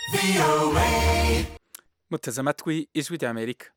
muteze amatwi ijwi rya amerika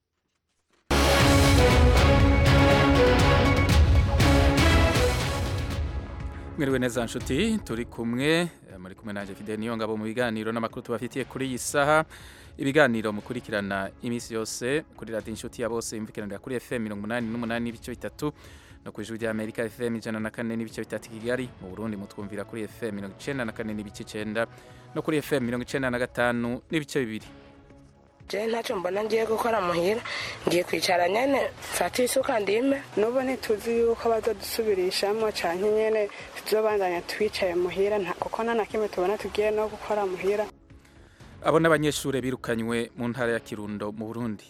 mwiriwe neza nshuti turi kumwe eh, muri kumwe nanjye fide niyo ngabo mu biganiro n'amakuru tubafitiye kuri iyi saha ibiganiro mukurikirana iminsi yose kuri radiyo inshuti ya bose imvikiranira kuri fm mirongo umunani n'umunani n'ibice bitatu no ku ijwi rya amerika fm ijana na kane n'ibice bitatu i kigali mu burundi mutwumvira kuri fm mirongo icenda na kane n'ibice icenda no kuri fm mirongo icenda na gatanu n'ibice bibiri je ntacyo mbona ngiye gukora muhira ngiye kwicara nyene mfata isuka ndime n'ubu ntituzi yuko bazadusubirishamo canke nyene tuzobandanya twicaye muhira nta- kuko nta na kimwe tubona tugiye no gukora muhira abo n'abanyeshuri birukanywe mu ntara ya kirundo mu burundi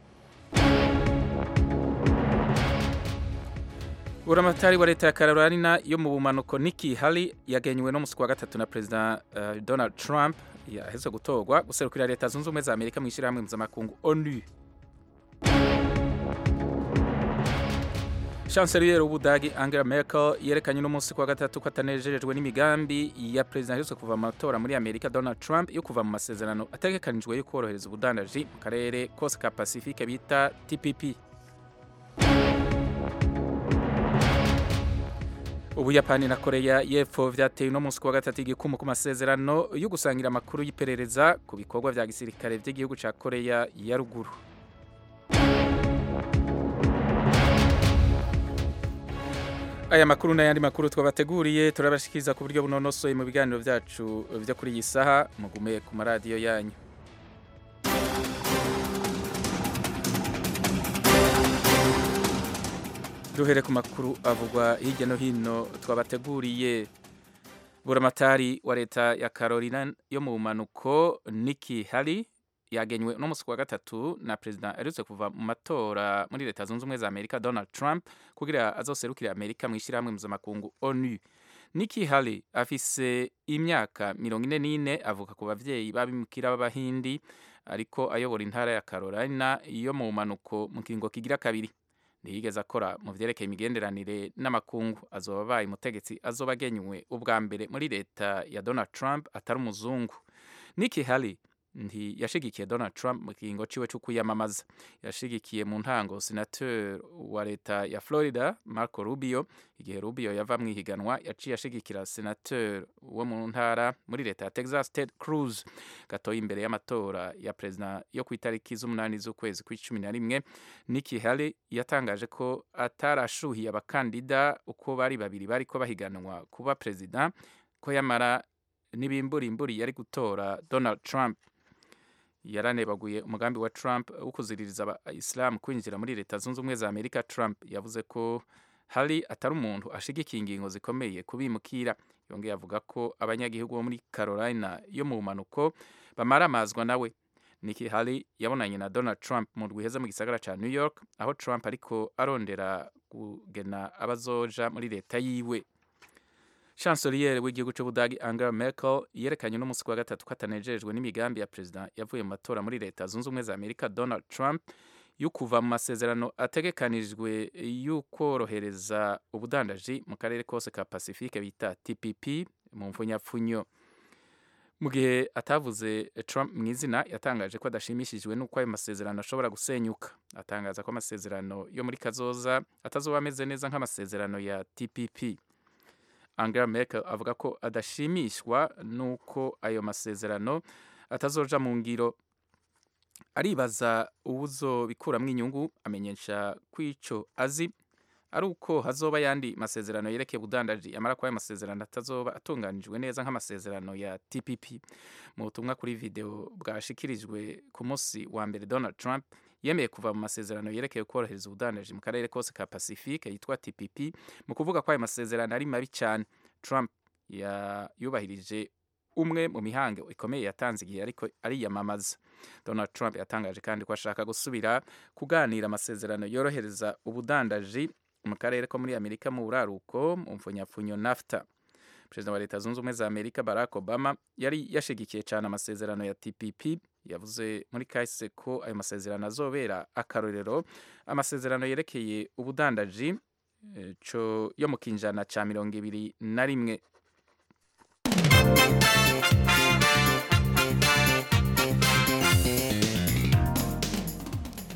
buramatari wa leta ya carolina yo mu bumanuko Nikki Haley yagenywe no musi wa gatatu na perezida uh, donald trump yaheze gutorwa guserukira leta zunze ubumwe za amerika mu ishyirahamwe mpuzamakungu onu chancelier w'ubudagi angela merkel yerekanye n'umunsi ku wa gatatu ko atanejejwe n'imigambi ya perezida aherutse kuva mu matora muri amerika donald trump yo kuva mu masezerano ategekanijwe yo korohereza ubudandaji mu karere kose ka pacifique bita tpp ubuyapani na koreya y'epfo vyateye uno munsi ku wa gatatu igikumu ku masezerano yo gusangira amakuru y'iperereza ku bikorwa vya gisirikare vy'igihugu ca koreya ya ruguru aya makuru n'ayandi makuru twabateguriye turabashikiriza ku buryo bunonosoye mu biganiro vyacu vyo kuri iyi saha mugume ku maradiyo yanyu duhere ku makuru avugwa hirya no hino twabateguriye buramatari wa leta ya carolina yo mu bumanuko Nikki Haley yagenywe no musi wa gatatu na perezida aherutse kuva mu matora muri leta zunze ubumwe za amerika donald trump kugira azoserukire amerika mu ishyirahamwe mpuzamakungu onu Nikki Haley afise imyaka mirongo ine n'ine avuka ku bavyeyi b'abimukira b'abahindi ariko ayobora intara ya carolina yo mu bumanuko mu kiringo kigira kabiri ntiyigeze akora mu vyerekeye imigenderanire n'amakungu azoba abaye umutegetsi azoba agenywe ubwa mbere muri leta ya donald trump atari umuzungu Nikki Haley ntiyashigikiye donald trump mu kiringo ciwe co kwiyamamaza yashigikiye mu ntango senateur wa leta ya florida marco rubio igihe rubio yava mu ihiganwa yaciye ashigikira senateur wo mu ntara muri leta ya texas ted cruz gatoya imbere y'amatora ya perezida yo ku itariki z'umunani z'ukwezi kw'icumi na rimwe Nikki Haley yatangaje ko atarashuhiye abakandida uko bari babiri bariko bahiganwa kuba perezida ko yamara n'ibimburimburi yari gutora Donald Trump yaranebaguye umugambi wa Trump wo kuziririza abayisilamu kwinjira muri leta zunze ubumwe za Amerika Trump yavuze ko Haley atari umuntu ashigikiye ingingo zikomeye kubimukira yongeye avuga ko abanyagihugu bo muri Carolina yo mu bumanuko bamaramazwa nawe Nikki Haley yabonanye na Donald Trump mu rwiheza mu gisagara ca New York aho Trump ariko arondera kugena abazoja muri leta yiwe chancelier w'igihugu c'ubudagi Angela Merkel yerekanye n'umunsi wa gatatu ko atanejejwe n'imigambi ya perezida yavuye mu matora muri leta zunze ubumwe za Amerika Donald Trump yo kuva mu masezerano ategekanijwe y'ukorohereza ubudandaji mu karere kose ka Pacifique bita TPP mu mfunyapfunyo mu gihe atavuze Trump mu izina yatangaje ko adashimishijwe n'uko ayo masezerano ashobora gusenyuka atangaza ko amasezerano yo muri kazoza atazoba ameze neza nk'amasezerano ya TPP Angela Merkel avuga ko adashimishwa n'uko ayo masezerano atazoja mu ngiro aribaza uwuzobikuramwo inyungu amenyesha ko ico azi ari uko hazoba yandi masezerano yerekeye ubudandaji amara ko ayo masezerano atazoba atunganijwe neza nk'amasezerano ya TPP mu butumwa kuri video bwashikirijwe ku munsi wa mbere Donald Trump yemeye kuva mu masezerano yerekeye korohereza ubudandaji mu karere kose ka Pacifique yitwa TPP mu kuvuga ko ayo masezerano ari mabi cyane Trump ya yubahirije umwe mu mihango ikomeye yatanze igihe ariko ariyamamaza Donald Trump yatangaje kandi ko ashaka gusubira kuganira amasezerano yorohereza ubudandaji mu karere ko muri Amerika mu buraruko mu mfunyapfunyo NAFTA perezida wa leta zunze ubumwe za amerika barack obama yari yashigikiye cyane amasezerano ya tpp yavuze muri kahise ko ayo masezerano azobera akarorero amasezerano yerekeye ubudandaji eh, co yo mu kinjana ca mirongo ibiri na rimwe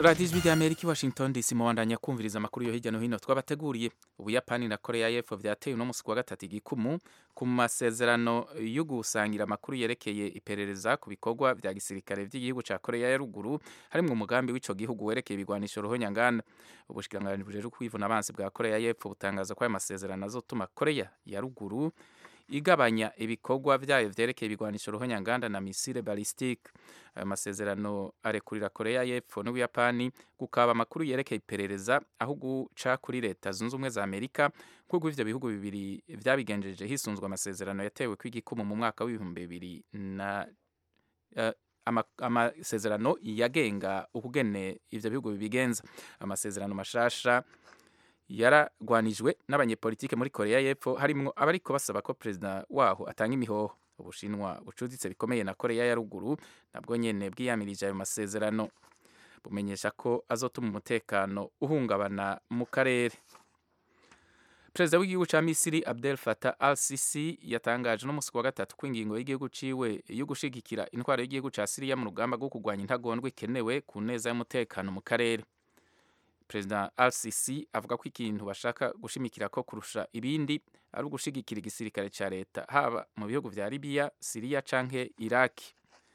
radiyo ijwi ry'amerika i washington dc mubandanya kumviriza amakuru yo hirya no hino twabateguriye ubuyapani na korea y'epfo byateye uno munsi ku wa gatatu igikumu ku masezerano yo gusangira amakuru yerekeye iperereza ku bikorwa bya gisirikare by'igihugu cya korea ya ruguru harimo umugambi w'ico gihugu werekeye ibigwanisho ruhonyanganda ubushikiranganji bujejwe kwivuna abansi bwa korea y'epfo butangaza ko aya masezerano azotuma korea ya ruguru igabanya ibikorwa byayo vyerekeye ibigwanisho ruhonyanganda na misile ballistique ayo masezerano arekurira korea y'epfo n'ubuyapani gukaba amakuru yerekeye iperereza aho guca kuri leta zunze ubumwe za amerika nk'uko ivyo bihugu bibiri vyabigenjeje hisunzwe amasezerano yatewe kw'igikumu mu mwaka w'ibihumbi bibiri na uh, amasezerano yagenga ukugene ivyo bihugu bibigenza amasezerano mashasha yaragwanijwe n'abanyepolitike muri korea y'epfo harimwo abariko basaba ko perezida waho atanga imihoho ubushinwa bucuditse bikomeye na korea ya ruguru nabwo nyene bwiyamirije ayo masezerano bumenyesha ko azotuma umutekano uhungabana mu karere perezida w'igihugu ca misiri abdel fatah al sisi yatangaje no musi wa gatatu ko ingingo y'igihugu ciwe yo gushigikira intwaro y'igihugu ca siriya mu rugamba rwo kurwanya intagondwa ikenewe ku neza y'umutekano mu karere perezida al sisi avuga ko ikintu bashaka gushimikira ko kurusha ibindi ari ugushigikira igisirikare ca leta haba mu bihugu vya libiya siriya canke iraki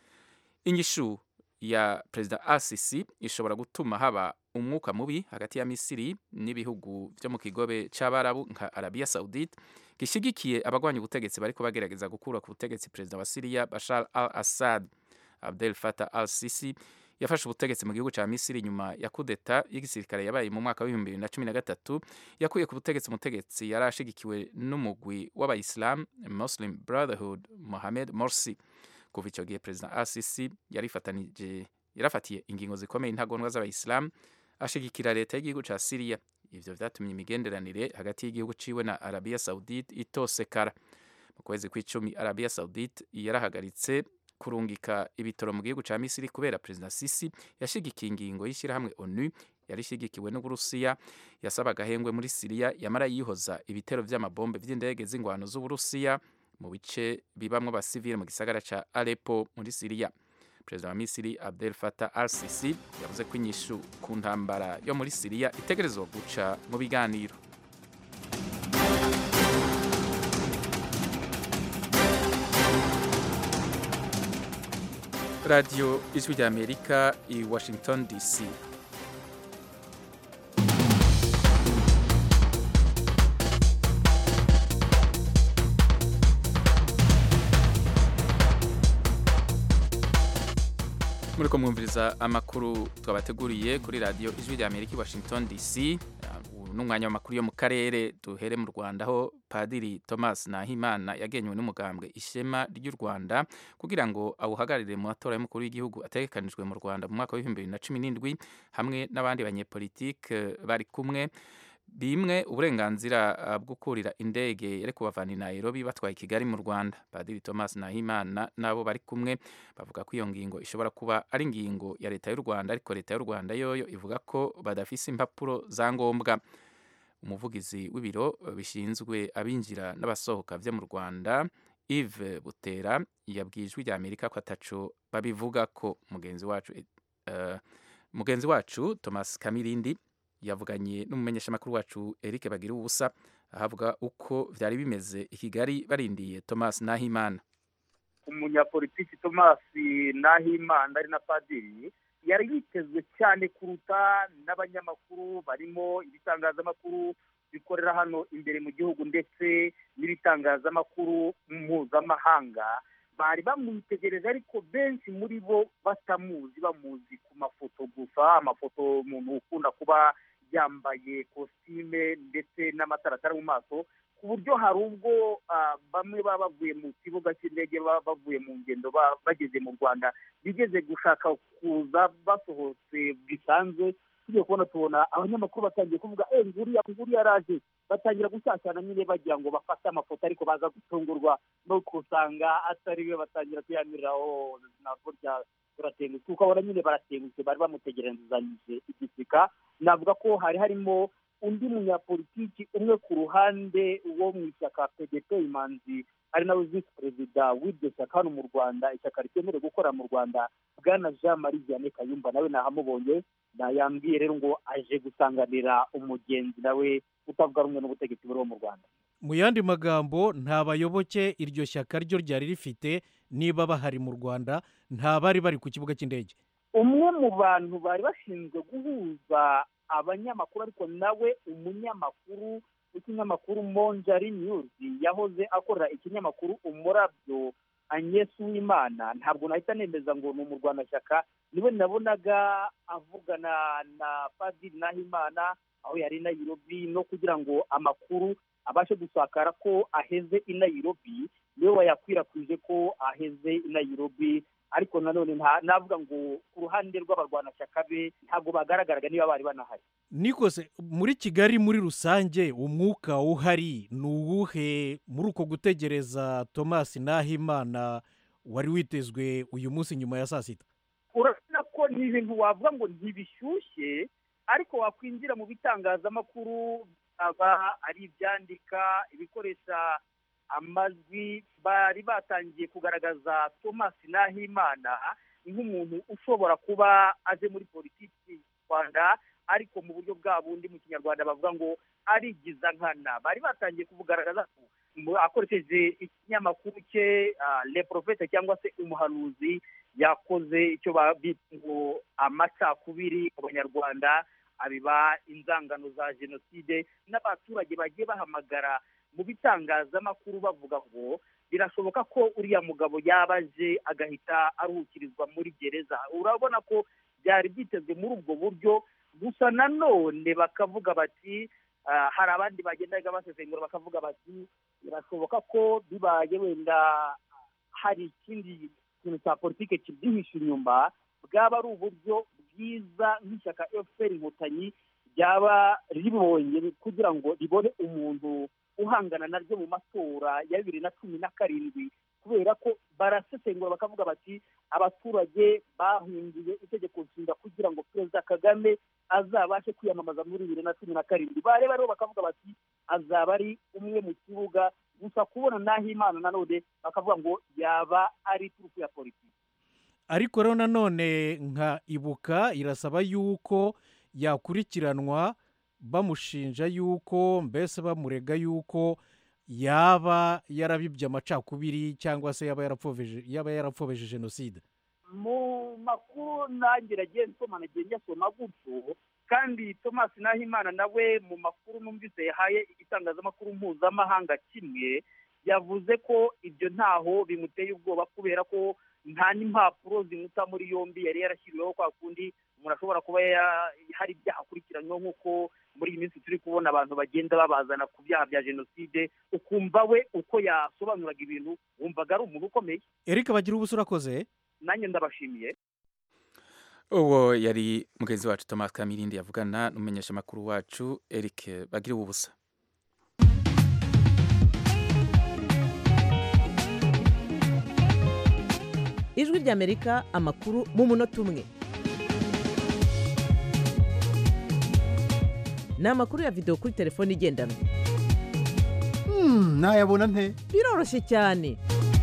inyishu ya perezida al sisi ishobora gutuma haba umwuka mubi hagati ya misiri n'ibihugu vyo mu kigobe c'abarabu nka arabiya saudite gishigikiye abagwanya ubutegetsi bariko bagerageza gukura ku butegetsi perezida wa siriya bashar al assad abdel fatah al sisi yafashe ubutegetsi mu gihugu ca misiri nyuma ya kudeta y'igisirikare yabaye mu mwaka w'ibihumbi bibiri na cumi na gatatu yakuye ku butegetsi umutegetsi yari ashigikiwe n'umugwi w'abayisilamu muslim brotherhood mohamed morsi kuva ico gihe perezida al-sisi yarifatanije yarafatiye ingingo zikomeye intagondwa z'abayisilamu ashigikira leta y'igihugu ca siriya ivyo vyatumye imigenderanire hagati y'igihugu ciwe na arabiya saudite itosekara mu kwezi kw'icumi arabiya saudite yarahagaritse kurungika ibitoro mu gihugu ca misiri kubera perezida sisi yashigikiye ingingo y'ishyirahamwe onu yari ishigikiwe n'uburusiya yasaba agahengwe muri siriya yamara yihoza ibitero vy'amabombe vy'indege z'ingwano z'uburusiya mu bice bibamwo abasivile mu gisagara ca alepo muri siriya perezida wa misiri abdel fatah al sisi yavuze ko inyishu ku ntambara yo muri siriya itegerezwa guca mu biganiro radiyo ijwi rya amerika i washington dc muriko mwumviriza amakuru twabateguriye kuri radiyo ijwi rya amerika i washington dc n'umwanya w'amakuru yo mu karere duhere mu rwanda aho padiri thomas nahimana yagenywe n'umugambwe ishema ry'u rwanda kugira ngo awuhagararire mu matora y'umukuru w'igihugu ategekanijwe mu rwanda mu mwaka w'ibihumbi bibiri na cumi n'indwi hamwe n'abandi banyepolitike bari kumwe bimwe uburenganzira bwo kurira indege yari kubavana i Nairobi batwaye i Kigali mu Rwanda Padiri Thomas Nahimana nabo bari kumwe bavuga ko iyo ngingo ishobora kuba ari ingingo ya leta y'u Rwanda ariko leta y'u Rwanda yoyo ivuga ko badafise impapuro za ngombwa umuvugizi w'ibiro bishinzwe abinjira n'abasohoka vyo mu Rwanda Yves Butera yabwiye ijwi rya Amerika ko ataco babivuga ko mugenzi wacu uh, mugenzi wacu Thomas Kamirindi yavuganye n'umumenyeshamakuru wacu Eric Bagira ubusa ahavuga uko vyari bimeze i Kigali barindiye Thomas Nahimana umunyapolitiki Thomas Nahimana ari na padiri yari yitezwe cyane kuruta n'abanyamakuru barimo ibitangazamakuru bikorera hano imbere mu gihugu ndetse n'ibitangazamakuru mpuzamahanga bari bamwitegereje ariko benshi muri bo batamuzi bamuzi ku mafoto gusa amafoto umuntu ukunda kuba yambaye kositime ndetse n'amataratara mu maso ku buryo hari ubwo bamwe baba bavuye mu kibuga cy'indege baba bavuye mu ngendo bageze mu rwanda bigeze gushaka kuza basohotse bisanzwe tugiye kubona tubona abanyamakuru batangiye kuvuga eee nguriya nguriya araje batangira gushyashyana nyine bagira ngo bafate amafoto ariko baza gutungurwa no kusanga atari we batangira kuyamiriraho ntabwo turatengutse kuko abona nyine baratengutse bari bamutegerezanyije igisika navuga ko hari harimo undi munyapolitiki umwe ku ruhande wo mu ishyaka pdp imanzi ari nawe visi perezida w'iryo shyaka hano mu rwanda ishyaka ritemerewe gukora mu rwanda bwana jean marie vianney kayumba nawe nahamubonye yambwiye rero ngo aje gusanganira umugenzi nawe utavuga rumwe n'ubutegetsi buriho mu rwanda mu yandi magambo nta bayoboke iryo shyaka ryo ryari rifite niba bahari mu rwanda nta bari bari ku kibuga cy'indege umwe mu bantu bari bashinzwe guhuza abanyamakuru ariko nawe umunyamakuru w'ikinyamakuru monjari niyuzi yahoze akorera ikinyamakuru umurabyo Agnes Uwimana ntabwo nahita nemeza ngo ni umurwanashyaka niwe nabonaga avugana na padiri nahimana aho yari i Nairobi no kugira ngo amakuru abashe gusakara ko aheze i Nairobi niwe wayakwirakwije ko aheze i Nairobi ariko nanone navuga ngo ku ruhande rw'abarwanashyaka be ntabwo bagaragaraga niba bari banahari nikose muri kigali muri rusange umwuka uhari ni uwuhe muri uko gutegereza thomas nahimana wari witezwe uyu munsi nyuma ya saa sita urabona ko ni ibintu wavuga ngo ntibishyushye ariko wakwinjira mu bitangazamakuru aba ari ibyandika ibikoresha amajwi bari batangiye kugaragaza thomas nahimana nk'umuntu ushobora kuba aje muri politiki y'u rwanda ariko mu buryo bwa bundi mu kinyarwanda bavuga ngo arigiza nkana bari batangiye kubugaragaza akoresheje ikinyamakuru cye le profete cyangwa se umuhanuzi yakoze icyo bita ngo amacakubiri mu banyarwanda abiba inzangano za jenoside n'abaturage bagiye bahamagara mu bitangazamakuru bavuga ngo birashoboka ko uriya mugabo yaba aje agahita aruhukirizwa muri gereza urabona ko byari byitezwe muri ubwo buryo gusa nanone bakavuga bati hari abandi bagendaga basesengura bakavuga bati birashoboka ko bibaye wenda hari ikindi kintu cya politiki kibyihishe inyuma bwaba ari uburyo bwiza nk'ishyaka efuperi inkotanyi ryaba ribonye kugira ngo ribone umuntu uhangana naryo mu matora ya bibiri na cumi na karindwi kubera ko barasesengura bakavuga bati abaturage bahinduye itegeko nshinga kugira ngo perezida kagame azabashe kwiyamamaza muri bibiri na cumi na karindwi bareba rero bakavuga bati azaba ari umwe mu kibuga gusa kubona n'aho imana nanone bakavuga ngo yaba ari iturufu ya politiki ariko rero nanone nka ibuka irasaba yuko yakurikiranwa bamushinja yuko mbese bamurega yuko yaba yarabibye amacakubiri cyangwa se yaba yarapfobeje jenoside mu makuru nanjye nagiye nsoma nagiye nyasoma gutyo kandi thomas nahimana nawe mu makuru numvise yahaye igitangazamakuru mpuzamahanga kimwe yavuze ko ibyo ntaho bimuteye ubwoba kubera ko nta n'impapuro zimuta muri yombi yari yarashyiriweho kwa kundi umuntu ashobora kuba hari ibyaha akurikiranyweho nk'uko muri iyi minsi turi kubona abantu bagenda babazana ku byaha bya jenoside ukumva we uko yasobanuraga ibintu wumvaga ari umuntu ukomeye eric bagira ubusa urakoze nanjye ndabashimiye uwo yari mugenzi wacu thomas kamirindi yavugana n'umumenyeshamakuru wacu eric bagira ubusa ijwi ry'amerika amakuru mu munota umwe ni amakuru ya videwo kuri telefone igendanwa nayabona nte biroroshye cyane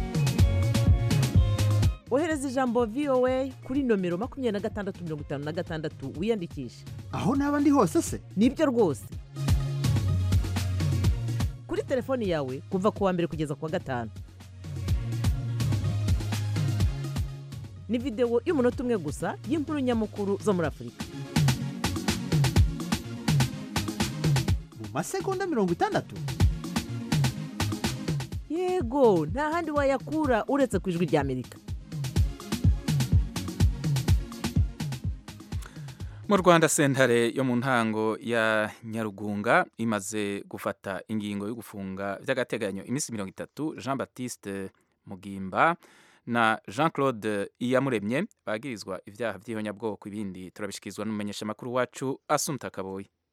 ohereza ijambo voa kuri nomero makumyabiri na gatandatu mirongo itanu na gatandatu wiyandikishe aho naba ndi hose se nibyo rwose kuri telefoni yawe kuva ku wa mbere kugeza ku wa gatanu ni videwo y'umunota umwe gusa y'inkuru nyamukuru zo muri afurika mu masegonda mirongo itandatu yego nta handi wayakura uretse ku ijwi ry'amerika mu rwanda sentare yo mu ntango ya nyarugunga imaze gufata ingingo yo gufunga by'agateganyo iminsi mirongo itatu jean batiste mugimba na jean claude iyamuremye bagirizwa ibyaha by'ihonyabwoko ibindi turabishyikirizwa n'umumenyeshamakuru wacu asunta kaboyi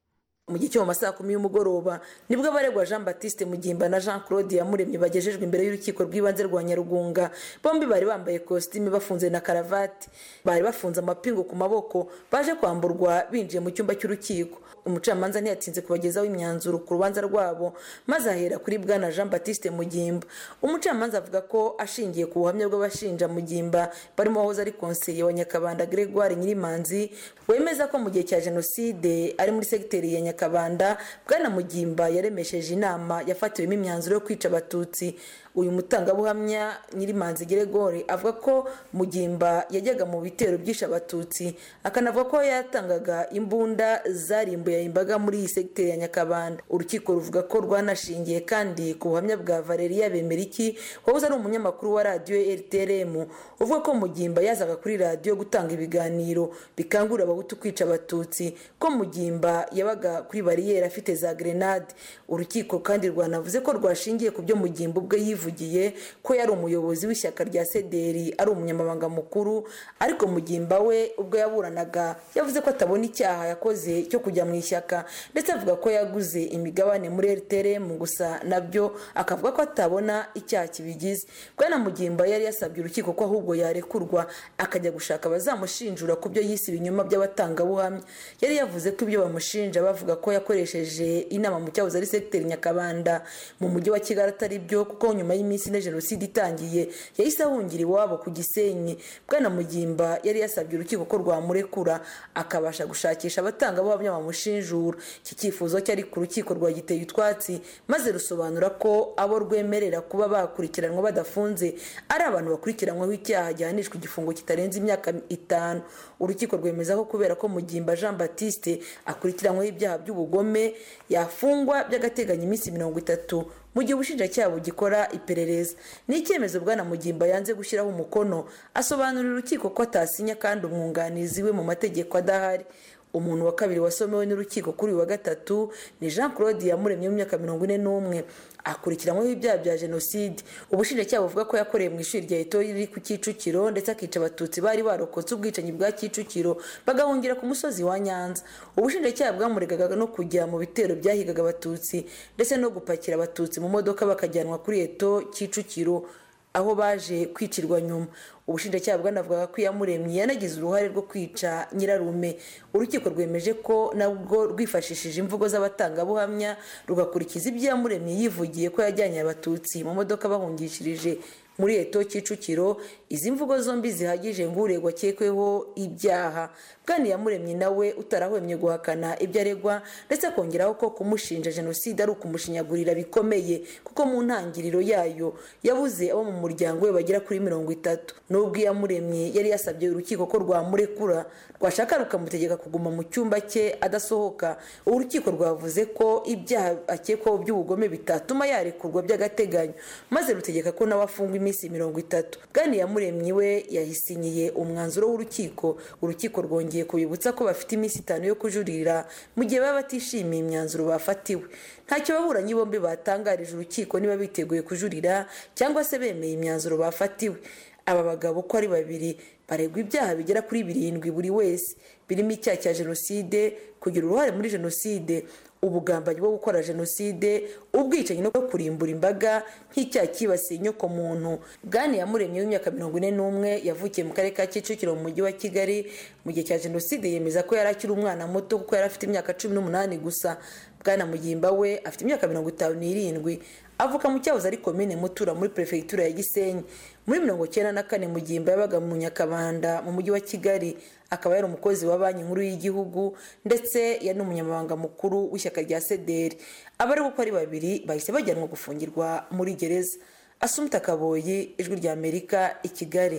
mu gihe cyo mu masaha kumi y'umugoroba nibwo abaregwa jean batiste mugimba na jean claude yamuremye bagejejwe imbere y'urukiko rw'ibanze rwa nyarugunga bombi bari bambaye kositime bafunze na karavati bari bafunze amapingu ku maboko baje kwamburwa binjiye mu cyumba cy'urukiko umucamanza ntiyatinze kubagezaho imyanzuro ku rubanza rwabo maze ahera kuri bwana jean batiste mugimba umucamanza avuga ko ashingiye ku buhamya bw'abashinja mugimba barimo wahoze ari konseye wa nyakabanda gregoire nyirimanzi wemeza ko mu gihe cya jenoside ari muri segiteri ya nyakabanda bwana mugimba yaremesheje inama yafatiwemo imyanzuro yo kwica abatutsi uyu mutangabuhamya nyirimanzi geregore avuga ko mugimba yajyaga mu bitero byishe abatutsi akanavuga ko yatangaga imbunda zarimbuye imbaga muri iyi segiteri ya nyakabanda urukiko ruvuga ko rwanashingiye kandi ku buhamya bwa valeria bemeriki wahoze ari umunyamakuru wa radiyo rtrm uvuga ko mugimba yazaga kuri radiyo gutanga ibiganiro bikangurira abahutu kwica abatutsi ko mugimba yabaga kuri bariyeri afite za grenade urukiko kandi rwanavuze ko rwashingiye ku byo mugimba ubwe yivugiye ko yari umuyobozi w'ishyaka rya sederi ari umunyamabanga mukuru ariko mugimba we ubwo yaburanaga yavuze ko atabona icyaha yakoze cyo kujya mu ishyaka ndetse avuga ko yaguze imigabane muri rtrm gusa nabyo akavuga ko atabona icyaha kibigize bwana mugimba yari yasabye urukiko ko ahubwo yarekurwa akajya gushaka abazamushinjura ku byo yise ibinyoma by'abatangabuhamya yari yavuze ko ibyo bamushinja bavuga ko yakoresheje inama mu cyahoze ari segiteri nyakabanda mu mujyi wa kigali atari byo kuko nyuma y'iminsi ine jenoside itangiye yahise ahungira iwabo ku gisenyi bwana mugimba yari yasabye urukiko ko rwamurekura akabasha gushakisha abatangabuhamya bamushinjura iki cyifuzo cyari ku rukiko rwa giteye utwatsi maze rusobanura ko abo rwemerera kuba bakurikiranwa badafunze ari abantu bakurikiranyweho icyaha gihanishwa igifungo kitarenze imyaka itanu urukiko rwemeza ko kubera ko mugimba jean batiste akurikiranyweho ibyaha by'ubugome yafungwa by'agateganyo iminsi mirongo itatu mu gihe ubushinjacyaha bugikora iperereza ni icyemezo bwana mugimba yanze gushyiraho umukono asobanurira urukiko ko atasinya kandi umwunganizi we mu mategeko adahari umuntu wa kabiri wasomewe n'urukiko kuri uyu wa gatatu ni jean claude yamuremye mu myaka mirongo ine n'umwe akurikiranyweho ibyaha bya jenoside ubushinjacyaha buvuga ko yakoreye mu ishuri rya eto riri ku kicukiro ndetse akica abatutsi bari barokotse ubwicanyi bwa kicukiro bagahungira ku musozi wa nyanza ubushinjacyaha bwamuregaga no kujya mu bitero byahigaga abatutsi ndetse no gupakira abatutsi mu modoka bakajyanwa kuri eto kicukiro aho baje kwicirwa nyuma ubushinjacyaha bwanavugaga ko iyamuremye yanagize uruhare rwo kwica nyirarume urukiko rwemeje ko nabwo rwifashishije imvugo z'abatangabuhamya rugakurikiza ibyo iyamuremye yivugiye ko yajyanye abatutsi mu modoka bahungishirije muri eto kicukiro izi mvugo zombi zihagije ngo uregwa akekweho ibyaha bwana iyamuremye nawe utarahwemye guhakana ibyo aregwa ndetse akongeraho ko kumushinja jenoside ari ukumushinyagurira bikomeye kuko mu ntangiriro yayo yabuze abo mu muryango we bagera kuri mirongo itatu nubwo iyamuremye yari yasabye urukiko ko rwamurekura rwashaka rukamutegeka kuguma mu cyumba cye adasohoka urukiko rwavuze ko ibyaha akekwaho by'ubugome bitatuma yarekurwa by'agateganyo maze rutegeka ko nawe afungwa iminsi mirongo itatu bwana iyamuremye we yahisinyiye umwanzuro w'urukiko urukiko rwongeye kubibutsa ko bafite iminsi itanu yo kujurira mu gihe baba batishimiye imyanzuro bafatiwe ntacyo ababuranyi bombi batangarije urukiko niba biteguye kujurira cyangwa se bemeye imyanzuro bafatiwe aba bagabo uko ari babiri baregwa ibyaha bigera kuri birindwi buri wese birimo icyaha cya jenoside kugira uruhare muri jenoside ubugambanyi bwo gukora jenoside ubwicanyi no kurimbura imbaga nk'icyaha cyibasiye inyoko muntu bwana yamuremye w'imyaka mirongo ine n'umwe yavukiye mu karere ka kicukiro mu mujyi wa kigali mu gihe cya jenoside yemeza ko yari akiri umwana muto kuko yari afite imyaka cumi n'umunani gusa bwana mugimba we afite imyaka mirongo itanu n'irindwi avuka mu cyahoze ari komine mutura muri perefegitura ya gisenyi muri mirongo icyenda na kane mugimba yabaga mu nyakabanda mu mujyi wa kigali akaba yari umukozi wa banki nkuru y'igihugu ndetse yari n'umunyamabanga mukuru w'ishyaka rya sederi abari uko ari babiri bahise bajyanwa gufungirwa muri gereza asumta kaboyi ijwi rya amerika i kigali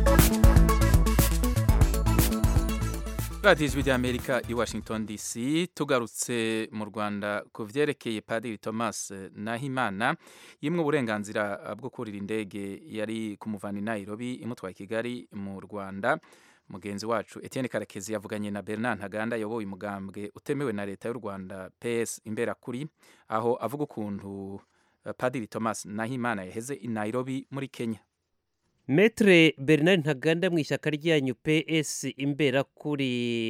radiyo ijwi ry'amerika i washington dc tugarutse mu rwanda ku byerekeye padiri thomas nahimana yimwe uburenganzira bwo kurira indege yari kumuvana i nairobi imutwaye i kigali mu rwanda mugenzi wacu etienne karekezi yavuganye na bernard ntaganda yayoboye umugambwe utemewe na leta y'u rwanda ps imberakuri aho avuga ukuntu padiri thomas nahimana yaheze i nairobi muri kenya metre bernard ntaganda mu ishyaka ryanyu ps imbera kuri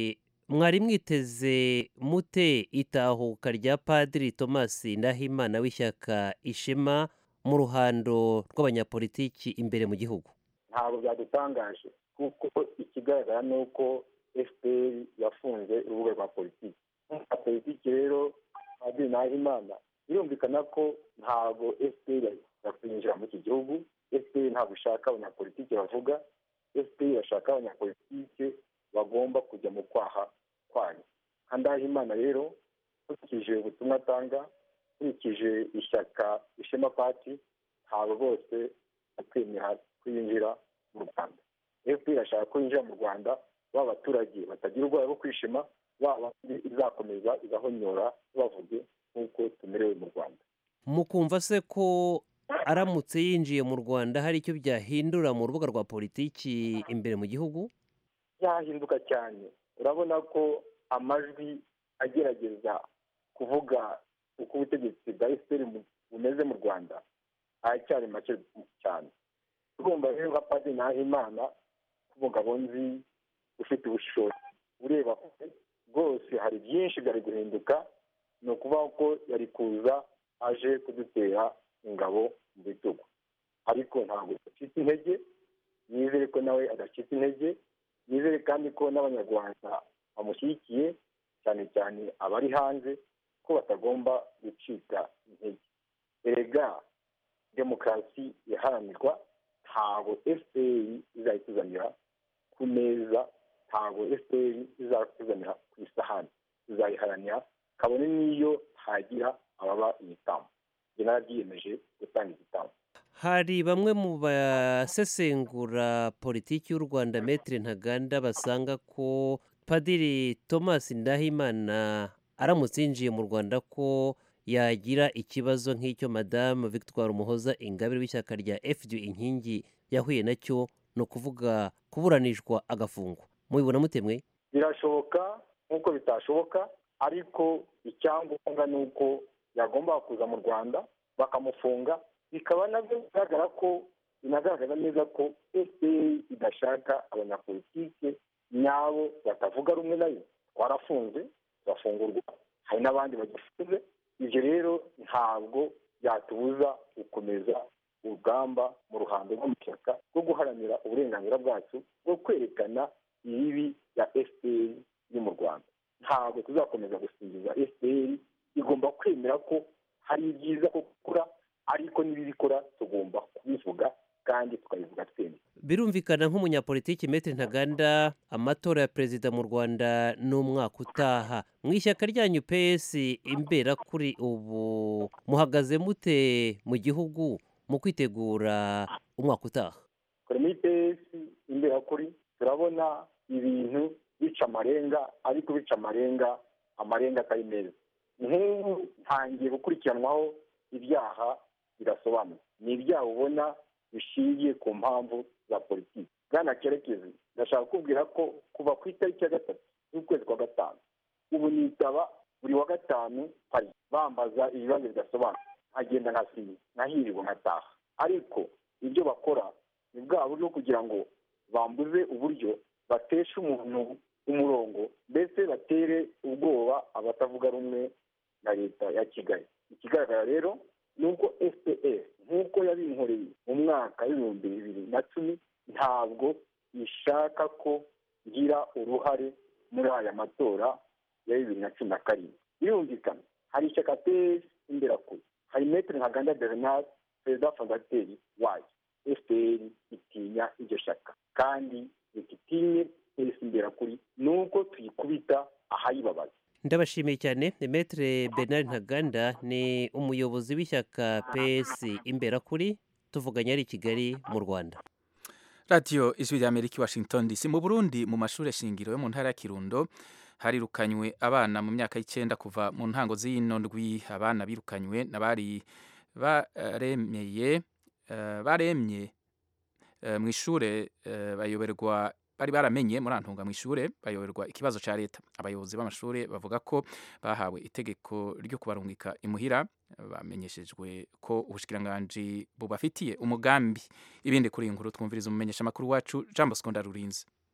mwari mwiteze mute itahuka rya padiri thomas ndahimana w'ishyaka ishema mu ruhando rw'abanyapolitiki imbere mu gihugu ntabwo byadutangaje kuko ikigaragara ni uko fpr yafunze urubuga rwa politiki nka politiki rero padiri nahimana birumvikana ko ntabwo fpr yakwinjira muri iki gihugu fpr ntabwo ishaka abanyapolitiki bavuga fpr irashaka abanyapolitiki bagomba kujya mu kwaha kwayo nka ndahimana rero nkurikije ubutumwa atanga nkurikije ishyaka ishema pati ntabwo bose bakwemera kwinjira mu rwanda fpr irashaka ko yinjira mu rwanda ba baturage batagira ubwoba bwo kwishima baba izakomeza igahonyora bavuge nk'uko tumerewe mu rwanda mukumva se ko aramutse yinjiye mu rwanda hari icyo byahindura mu rubuga rwa politiki imbere mu gihugu byahinduka cyane urabona ko amajwi agerageza kuvuga uko ubutegetsi bwa efuperi bumeze mu rwanda aracyari make cyane urumva rero nka padiri nahimana nk'umugabo nzi ufite ubushobozi ureba kure rwose hari byinshi byari guhinduka ni ukuvuga ko yari kuza aje kudutera ingabo mu bitugu ariko ntabwo adacitse intege nizere ko nawe adacitse intege nizere kandi ko n'abanyarwanda bamushyigikiye cyane cyane abari hanze ko batagomba gucika intege erega demokarasi iharanirwa ntabwo fpr izayituzanira ku meza ntabwo fpr izatuzanira ku isahani tuzayiharanira kabone n'iyo hagira ababa igitambo njye narabyiyemeje gutanga igitambo hari bamwe mu basesengura politiki y'u rwanda metire ntaganda basanga ko padiri thomas ndahimana aramutse yinjiye mu rwanda ko yagira ikibazo nk'icyo madamu victoire umuhoza ingabire w'ishyaka rya fd inkingi yahuye nacyo ni ukuvuga kuburanishwa agafungwa mubibona mutemwe birashoboka nk'uko bitashoboka ariko icyangombwa ni uko yagomba kuza mu rwanda bakamufunga bikaba nabyo bigaragara ko binagaragaza neza ko fpr idashaka abanyapolitike nyabo batavuga rumwe nayo twarafunze turafungurwa hari n'abandi bagifunze ibyo rero ntabwo byatubuza gukomeza urugamba mu ruhando rw'amashyaka rwo guharanira uburenganzira bwacu bwo kwerekana ibibi bya fpr yo mu rwanda ntabwo tuzakomeza gusingiza fpr igomba kwemera ko hari ibyiza ko gukora ariko n'ibibikora tugomba kubivuga kandi tukabivuga twemye birumvikana nk'umunyapolitiki metero ntaganda amatora ya perezida mu rwanda ni umwaka utaha mu ishyaka ryanyu ps imbera kuri ubu muhagaze mute mu gihugu mu kwitegura umwaka utaha kuri muri ps imbera kuri turabona ibintu bica amarenga ariko bica amarenga amarenga atari meza nk'ubu ntangiye gukurikiranwaho ibyaha bidasobanutse ni ibyaha ubona bishingiye ku mpamvu za politiki bwana kerekezi ndashaka kukubwira ko kuva ku itariki ya gatatu z'ukwezi kwa gatanu ubu nitaba buri wa gatanu hari bambaza ibibazo bidasobanutse nkagenda nkasinya nkahirirwa nkataha ariko ibyo bakora ni bwa buryo kugira ngo bambuze uburyo bateshe umuntu umurongo mbese batere ubwoba abatavuga rumwe na leta ya kigali ikigaragara rero ni uko fpr nk'uko yabinkoreye mu mwaka w'ibihumbi bibiri na cumi ntabwo ishaka ko ngira uruhare muri aya matora ya bibiri na cumi na karindwi birumvikana hari ishyaka ps imberakure hari metero ntaganda bernard perezida fondateri wayo fpr itinya iryo shyaka kandi rititinye ps imberakuri ni uko tuyikubita ahayibabaza ndabashimiye cyane metere bernard ntaganda ni umuyobozi w'ishyaka ps imberakuri tuvuganye ari i kigali mu rwanda radiyo ijwi rya amerika i washington dc mu burundi mu mashuri shingiro yo mu ntara ya kirundo harirukanywe abana mu myaka y'icyenda kuva mu ntango z'ino ndwi abana birukanywe n'abari baremeye baremye mu ishuri bayoberwa bari baramenye muri antunga mu ishuri bayoberwa ikibazo cya leta abayobozi b'amashuri bavuga ko bahawe itegeko ryo kubarungika imuhira bamenyeshejwe ko ubushikiranganji bubafitiye umugambi ibindi kuri iyi nkuru twumviriza umumenyesha amakuru wacu jean bosco ndarurinze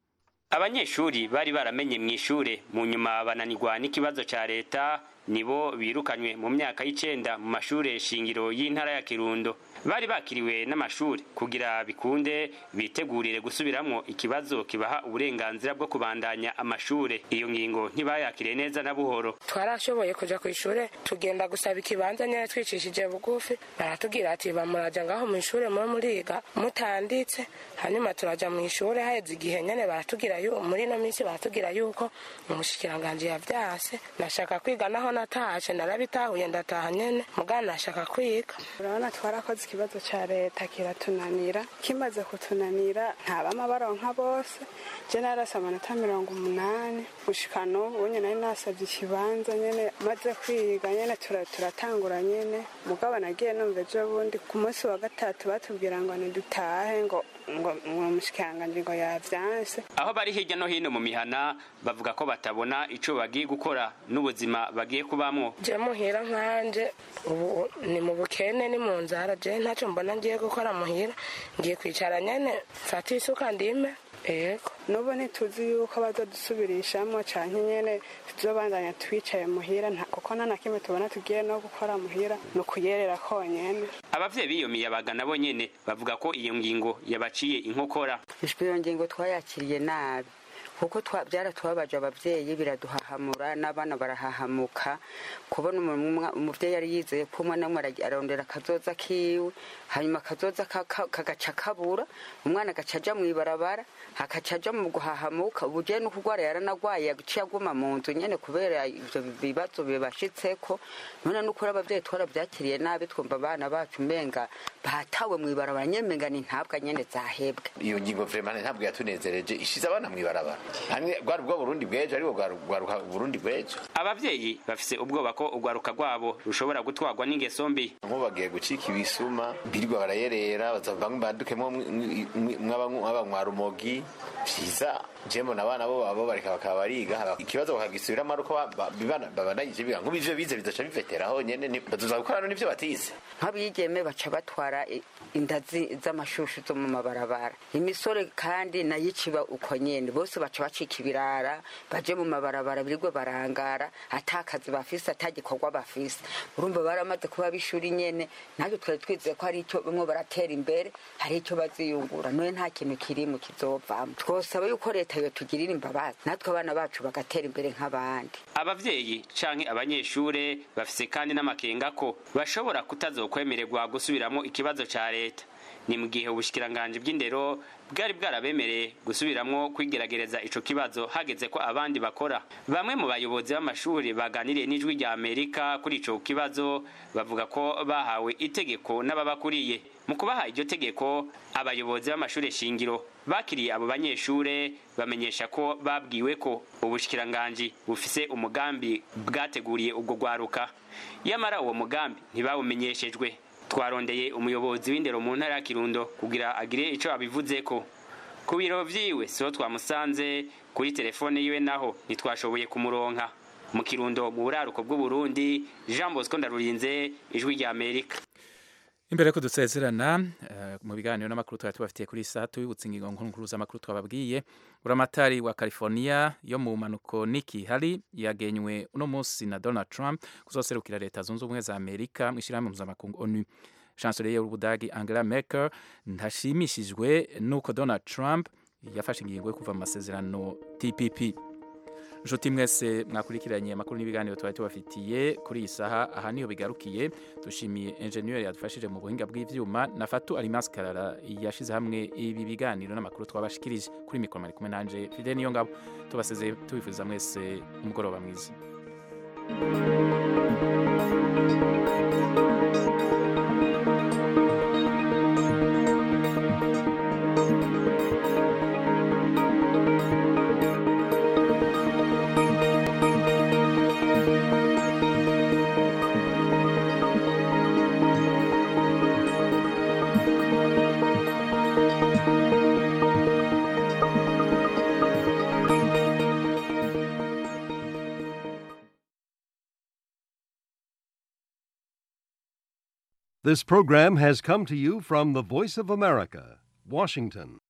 abanyeshuri bari baramenye mu ishure mu nyuma bananirwa n'ikibazo ca leta nibo birukanywe mu myaka y'icenda mu mashure shingiro y'intara ya kirundo bari bakiriwe n'amashuri kugira bikunde bitegurire gusubiramwo ikibazo kibaha uburenganzira bwo kubandanya amashure iyo ngingo ntibayakiriye neza na buhoro twarashoboye kuja ku ishure tugenda gusaba ikibanza nyene twicishije bugufi baratubwira ati bamuraja ngaho mu ishure muri muriga mutanditse hanyuma turaja mu ishure haheze igihe nyene baratubwira yu muri ino minsi baratubwira yuko umushikiranganji yavyase nashaka kwiga naho natashe narabitahuye ndataha nyene mugana nashaka kwiga urabona twarakoze ikibazo cya leta kiratunanira kimaze kutunanira ntabama baronka bose je narasa amanota mirongo umunani gushika n'ubu nyene nari nasabye ikibanza nyene maze kwiga nyene tura- turatangura nyene mugabo nagiye numva ejo bundi ku munsi wa gatatu batubwira ngo nidutahe ngo ngo ngo umushikiranganji ngo yavyanse aho bari hirya no hino mu mihana bavuga ko batabona ico bagiye gukora n'ubuzima bagiye kubamwo je muhira nkanje ubu ni mu bukene ni mu nzara je ntacyo mbona ngiye gukora muhira ngiye kwicara nyene mfata isuka ndime yego n'ubu ntituzi yuko bazadusubirishamo canke nyene tuzobandanya twicaye muhira nta- kuko nta na kimwe tubona tugiye no gukora muhira ni ukuyerera konyene abavyeyi b'iyo miyabaga nabo nyene bavuga ko iyo ngingo yabaciye inkokora iyo ngingo twayakiriye nabi kuko twa- byaratubabaje ababyeyi biraduhahamura n'abana barahahamuka kubona umuntu umwe- umuvyeyi yari yizeye ko umwana umwe aragi- arondera akazoza kiwe hanyuma akazoza ka- ka- kagaca kabura umwana agaca aja mw'ibarabara akaca aja mu guhahamuka ubu je no kurwara yaranagwaye yaciye aguma mu nzu nyene kubera ivyo bibazo bibashitseko none n'ukuri abavyeyi twaravyakiriye nabi twumva abana bacu umenga batawe mw'ibarabara nyene menga ni ntabwa nyene zahebwe iyo ngingo vraiment ntabwo yatunezereje ishize abana mw'ibarabara hamwe rwari ubwo burundi bw'ejo ariko rwaruka burundi bw'ejo abavyeyi bafise ubwoba ko urwaruka rwabo rushobora gutwarwa n'ingeso mbi nko bagiye gucika ibisuma birirwa barayerera baza bamwe bandukemo mw'abanywarumogi vyiza jemo n'abana bo babo bareka bakaba bariga ikibazo bakagisubiramo ari uko ba- bibana- babandanyije biga nk'ubu ivyo bize bizoca biveteraho nyene ni- bazoza gukora n'ivyo batize nk'abigeme baca batwara i- inda zi- z'amashushu zo mu mabarabara imisore kandi nayo iciba uko nyene bose baca bacika ibirara baje mu mabarabara birirwe barangara ata kazi bafise ata gikorwa bafise urumva baramaze kuba b'ishuri nyene natwe twari twizeye ko hari icyo bamwe baratera imbere hari icyo baziyungura none nta kintu kirimo kizovamo twosaba yuko leta yotugirira imbabazi natwe abana bacu bagatera imbere nk'abandi abavyeyi canke abanyeshure bafise kandi n'amakenga ko bashobora kutazokwemererwa gusubiramwo ikibazo ca leta ni mu gihe ubushikiranganji bw'indero bwari bwarabemereye gusubiramwo kwigeragereza ico kibazo hageze ko abandi bakora bamwe mu bayobozi b'amashuri baganiriye n'ijwi rya amerika kuri ico kibazo bavuga ko bahawe itegeko n'ababakuriye mu kubaha iryo tegeko abayobozi b'amashuri shingiro bakiriye abo banyeshure bamenyesha ko babwiwe ko ubushikiranganji bufise umugambi bwateguriye ubwo rwaruka yamara uwo mugambi ntibawumenyeshejwe twarondeye umuyobozi w'indero mu ntara ya kirundo kugira agire ico abivuzeko ku biro vyiwe siho twamusanze kuri telefone yiwe naho ntitwashoboye kumuronka mu kirundo mu buraruko bw'uburundi jean bosco ndarurinze ijwi rya amerika imbere ko dusezerana eh, mu biganiro n'amakuru twari tubafitiye kuri iyi saha tubibutsa ingingo nkuru z'amakuru twababwiye buramatari wa california yo mu mpanuko niki hari yagenywe uno munsi na donald trump kuzoserukira leta zunze ubumwe za amerika mu ishyirahamwe mpuzamakungu onu chancelier y'ubudagi angela merkel ntashimishijwe n'uko donald trump yafashe ingingo yo kuva mu masezerano tpp nshuti mwese mwakurikiranye amakuru n'ibiganiro twari tubafitiye kuri iyi saha aha niho bigarukiye dushimiye enjeniyeri yadufashije mu buhinga bw'ivyuma na fatu alimas karara yashize hamwe ibi biganiro n'amakuru twabashikirije kuri mikoro mari kumwe nanje fide niyo ngabo tubasezeye tubifuriza mwese umugoroba mwiza This program has come to you from the Voice of America, Washington.